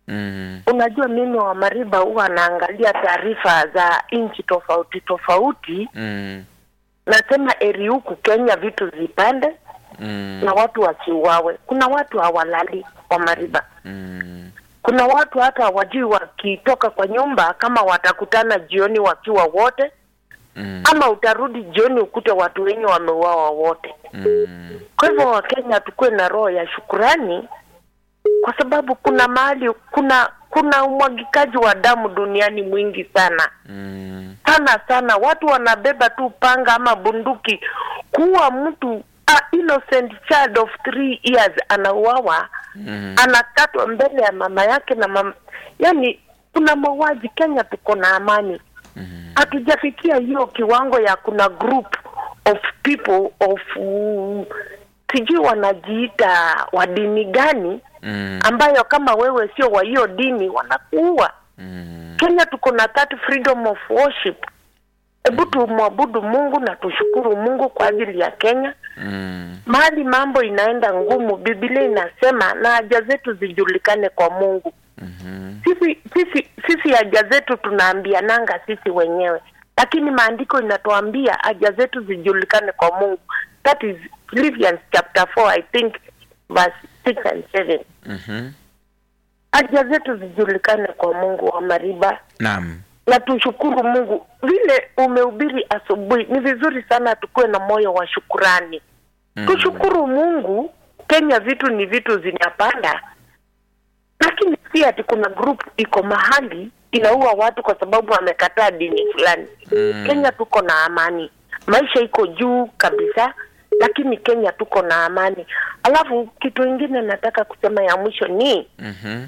Mm. Unajua, mimi wa Mariba huwa naangalia taarifa za nchi tofauti tofauti, Mm. nasema eri huku Kenya vitu zipande Mm. na watu wasiuawe. Kuna watu hawalali wa Mariba, Mm. kuna watu hata hawajui wakitoka kwa nyumba kama watakutana jioni wakiwa wote Mm. ama utarudi jioni ukute watu wenye wameuawa wote. Mm. Kwa hivyo Wakenya tukuwe na roho ya shukurani, kwa sababu kuna mahali kuna kuna umwagikaji wa damu duniani mwingi sana Mm. sana sana. Watu wanabeba tu panga ama bunduki kuua mtu a innocent child of three years anauawa, Mm. anakatwa mbele ya mama yake na mama, yani kuna mauaji. Kenya tuko na amani Mm. hatujafikia hiyo kiwango ya kuna group of people of uh, sijui wanajiita wa dini gani Mm. ambayo kama wewe sio wa hiyo dini wanakuua. Mm. Kenya tuko na that freedom of worship. Hebu tumwabudu Mungu na tushukuru Mungu kwa ajili ya Kenya. Mm. Mahali mambo inaenda ngumu, Biblia inasema na haja zetu zijulikane kwa Mungu. Mhm. Sisi sisi sisi haja zetu tunaambiananga sisi wenyewe, lakini maandiko inatuambia haja zetu zijulikane kwa Mungu. That is Philippians chapter 4 I think verse 6 and 7. Mhm. Haja zetu zijulikane kwa Mungu wa Mariba, Naam. na tushukuru Mungu vile umehubiri asubuhi. Ni vizuri sana tukuwe na moyo wa shukurani. Mm. Tushukuru Mungu. Kenya vitu ni vitu zinapanda, lakini si ati kuna group iko mahali inaua watu kwa sababu wamekataa dini fulani. Mm. Kenya tuko na amani, maisha iko juu kabisa, lakini Kenya tuko na amani. Alafu kitu ingine nataka kusema ya mwisho ni Mhm.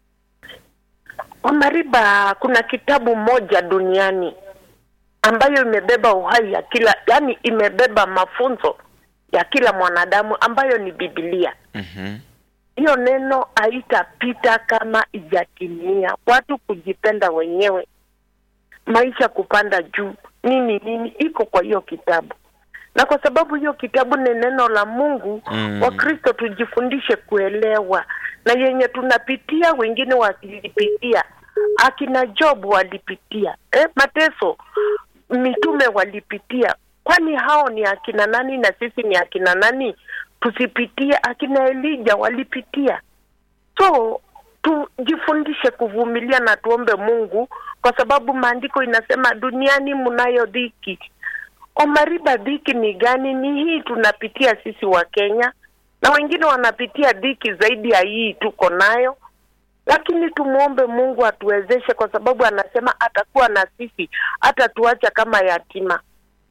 Wamariba, kuna kitabu moja duniani ambayo imebeba uhai ya kila, yani imebeba mafunzo ya kila mwanadamu ambayo ni Biblia. Mhm. Hiyo neno haitapita kama ijatimia. Watu kujipenda wenyewe, maisha kupanda juu, nini nini, iko kwa hiyo kitabu, na kwa sababu hiyo kitabu ni neno la Mungu Mm. Wakristo tujifundishe kuelewa, na yenye tunapitia wengine walipitia, akina Job walipitia eh, mateso mitume walipitia. Kwani hao ni akina nani na sisi ni akina nani? Tusipitie? Akina Elija walipitia. So tujifundishe kuvumilia na tuombe Mungu, kwa sababu maandiko inasema duniani mnayo dhiki. Omariba, dhiki ni gani? Ni hii tunapitia sisi wa Kenya, na wengine wanapitia dhiki zaidi ya hii tuko nayo, lakini tumwombe Mungu atuwezeshe, kwa sababu anasema atakuwa na sisi, hata tuacha kama yatima.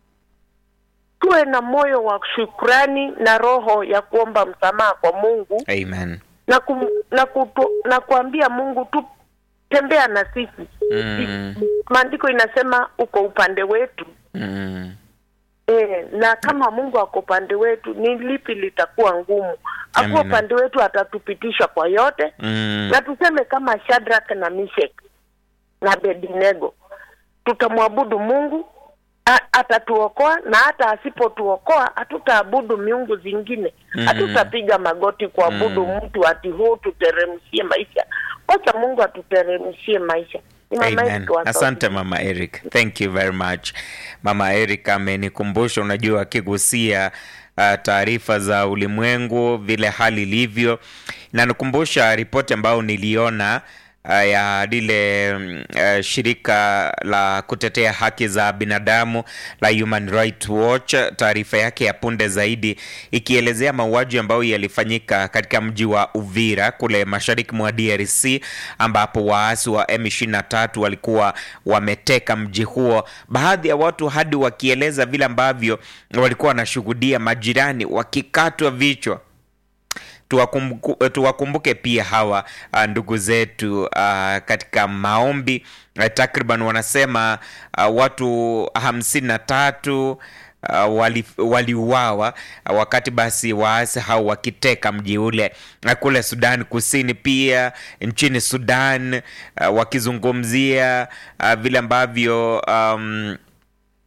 Tuwe na moyo wa shukrani na roho ya kuomba msamaha kwa Mungu Amen. na kum, na, kutu, na kuambia Mungu tu tembea na sisi. Mm. Maandiko inasema uko upande wetu Mm. e, na kama Mungu ako upande wetu, ni lipi litakuwa ngumu? Akuwa Amina. upande wetu, atatupitisha kwa yote Mm. na tuseme kama Shadrach na Meshach na Abednego, tutamwabudu Mungu a- atatuokoa, na hata asipotuokoa hatutaabudu miungu zingine, Mhm. hatutapiga magoti kuabudu Mm. mtu ati huu tuteremshie maisha. Wacha Mungu atuteremshie maisha. Ni mama Amen. yetu wa Asante Mama Eric. Thank you very much. Mama Eric amenikumbusha, unajua akigusia uh, taarifa za ulimwengu vile hali ilivyo, inanikumbusha ripoti ambayo niliona uh, ya lile mm, uh, shirika la kutetea haki za binadamu la Human Rights Watch, taarifa yake ya punde zaidi ikielezea mauaji ambayo yalifanyika katika mji wa Uvira kule mashariki mwa DRC ambapo waasi wa M23 walikuwa wameteka mji huo, baadhi ya watu hadi wakieleza vile ambavyo walikuwa wanashuhudia majirani wakikatwa vichwa tuwakumbuke, tuwakumbuke pia hawa uh, ndugu zetu uh, katika maombi uh, takriban wanasema uh, watu hamsini na tatu uh, wali- waliuawa uh, wakati basi waasi hao wakiteka mji ule uh, kule Sudan Kusini, pia nchini Sudan uh, wakizungumzia uh, vile ambavyo um,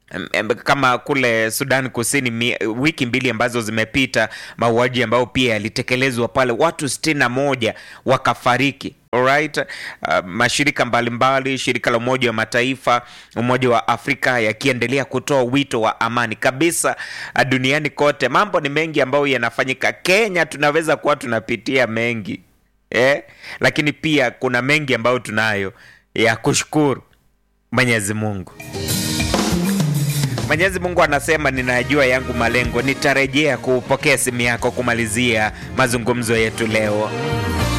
Em, em, kama kule Sudan Kusini mi, wiki mbili ambazo zimepita, mauaji ambayo pia yalitekelezwa pale, watu sitini na moja wakafariki. Alright. Uh, mashirika mbalimbali, shirika la Umoja wa Mataifa, Umoja wa Afrika yakiendelea kutoa wito wa amani kabisa uh, duniani kote. Mambo ni mengi ambayo yanafanyika. Kenya tunaweza kuwa tunapitia mengi eh, lakini pia kuna mengi ambayo tunayo ya kushukuru Mwenyezi Mungu. Mwenyezi Mungu anasema ninajua yangu malengo, nitarejea kupokea simu yako kumalizia mazungumzo yetu leo.